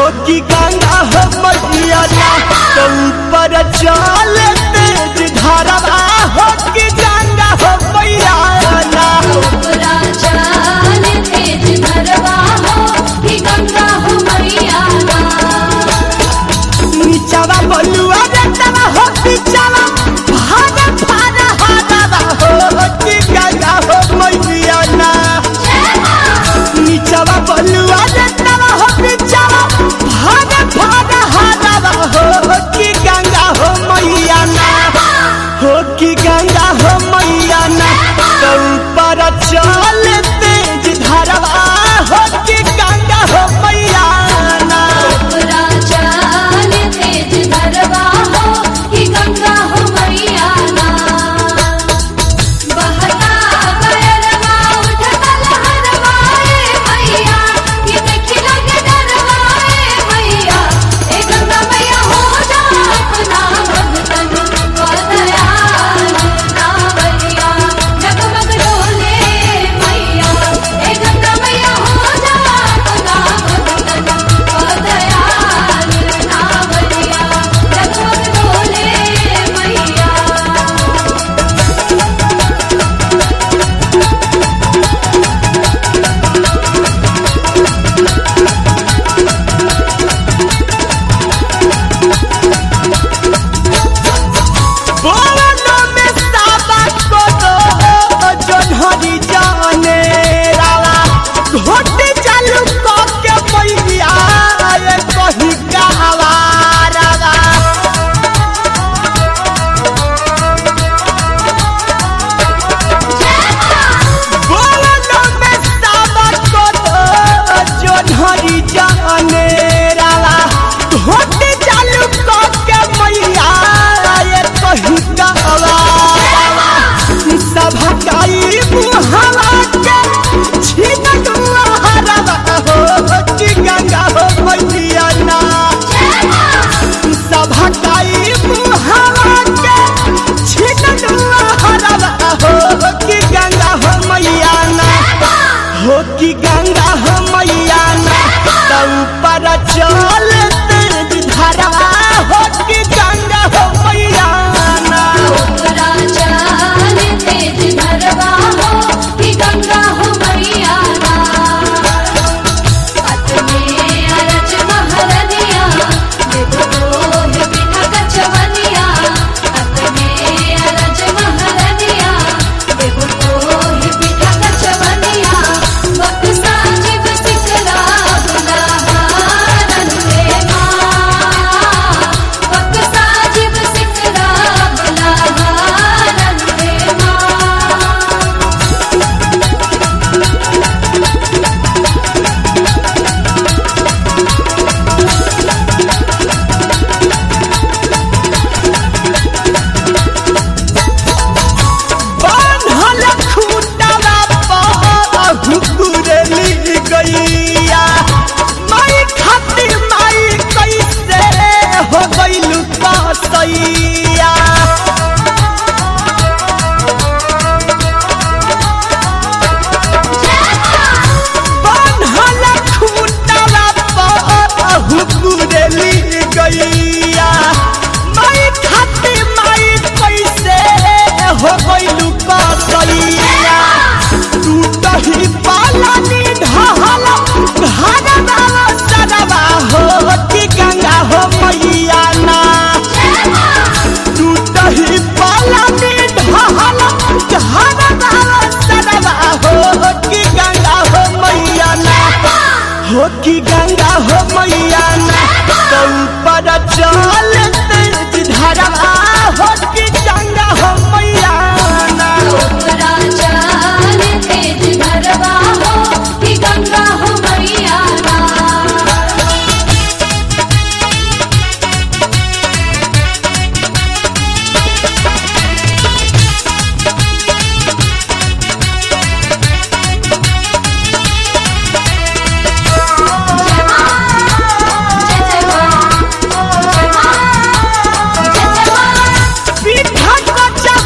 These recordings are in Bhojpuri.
हो कि गंगा हो मैया ना तो ऊपर चल तेज धारा हो कि गंगा हो मैया ना पूरा चाल तेज धरवा हो कि गंगा हो मैया ना नीचावा बलुआ रेतवा हो नीचावा भागा भागा हादावा हो कि गंगा हो मैया ना नीचावा बलुआ रेतवा हो नीचावा भागा भागा हादावा हो कि गंगा हो मैया ना हो कि गंगा हो मैया ना तो ऊपर चल तेज धारवा हो कि गंगा हो मैया ना पूरा चाल तेज धरवा हो कि गंगा हो मैया ना बहता गयरवा उठता लहरवा ए मैया कि देखी लगे डरवा ए मैया ए गंगा मैया हो जा अपना भगतन को दयाल नावरिया जगमग डोले मैया ए गंगा मैया हो जा अपना भगतन को दयाल नावरिया जगमग डोले मैया बोलो में साबा को दो जोन्हरी जाने रावा घोट चालू को के मैया ये कही गावा रावा बोलो में साबा को दो जोन्हरी जाने रावा घोट चालू को के मैया ये कही गावा रावा सभा काई मुहावा के छीनक हरवा हो कि गंगा हो मैया ना सभा काई मुहावा के छीनक हरवा हो कि गंगा हो मैया ना हो कि गंगा हो मैया ना तो ऊपर चल तेज धारवा हो कि गंगा हो मैया ना पूरा चाल तेज धरवा हो कि गंगा हो मैया ना हाथ में अरज महरनिया देखो है बिना कचवनिया हाथ में अरज महरनिया देखो है बिना कचवनिया वक्त साजिब सिकरा बुला हारन रे माँ वक्त साजिब सिकरा बुला हारन रे माँ बान्हल खूंटवा पर हुकुरली गैया माई खातिर माई कैसे हो गइलु कसैया बान्हल खूंटवा पर हुकुरली गैया माई खातिर माई कैसे हो गइलु कसैया टूटही पालनी ढहल घरवा सरवा हो कि गंगा हो मैया ना टूटही पालनी ढहल घरवा सरवा हो कि गंगा हो मैया ना हो कि गंगा हो मैया ना तो ऊपर चल तेज धारवा हो कि गंगा हो मैया ना पूरा चाल तेज धरवा हो कि गंगा हो मैया ना पीठा कच्चा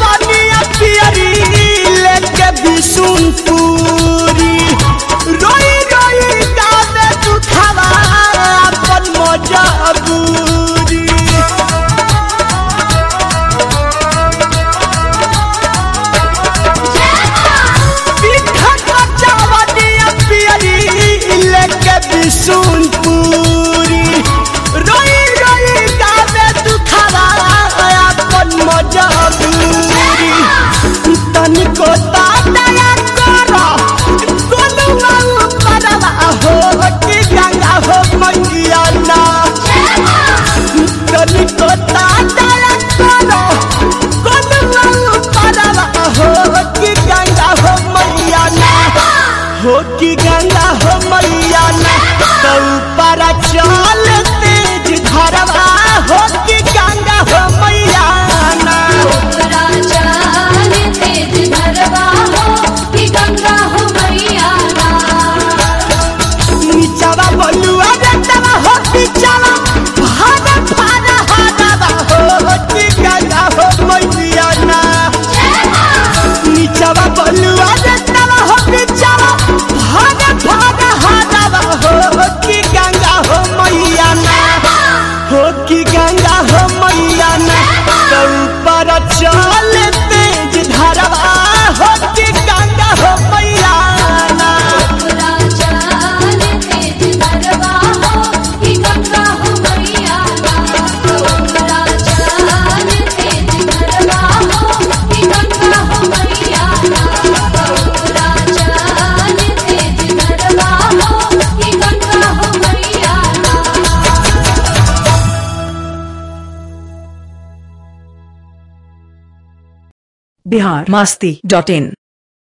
त्रिशूलपुरी रोई रोई गावे दुखावा अपन मजबूरी तनिको ताया करो गोलुआ परवा हो कि गंगा हो मैया ना तनिको ताया करो गोलुआ परवा हो कि गंगा हो मैया ना हो कि गंगा हो मैया ना तो ऊपर चल तेज धरवा हो कि गंगा हो मैया ना ओकरा चल तेज धरवा हो कि गंगा हो मैया ना नीचवा बलुआ रतवा हो पिचवा भागा भागा हाडवा हो कि गंगा हो मैया ना नीचवा बलुआ रतवा हो पिचवा भागा भागा हाडवा हो कि गंगा हो मैया ना हो कि गंगा हो मैया ना तो ऊपर चल तेज धरवा हो कि गंगा हो मैया ना ओकरा चल तेज धरवा हो कि गंगा हो मैया ना ओकरा चल तेज धरवा हो कि गंगा हो मैया ना ओकरा चल तेज धरवा हो कि गंगा हो मैया ना बिहार मस्ती डॉट इन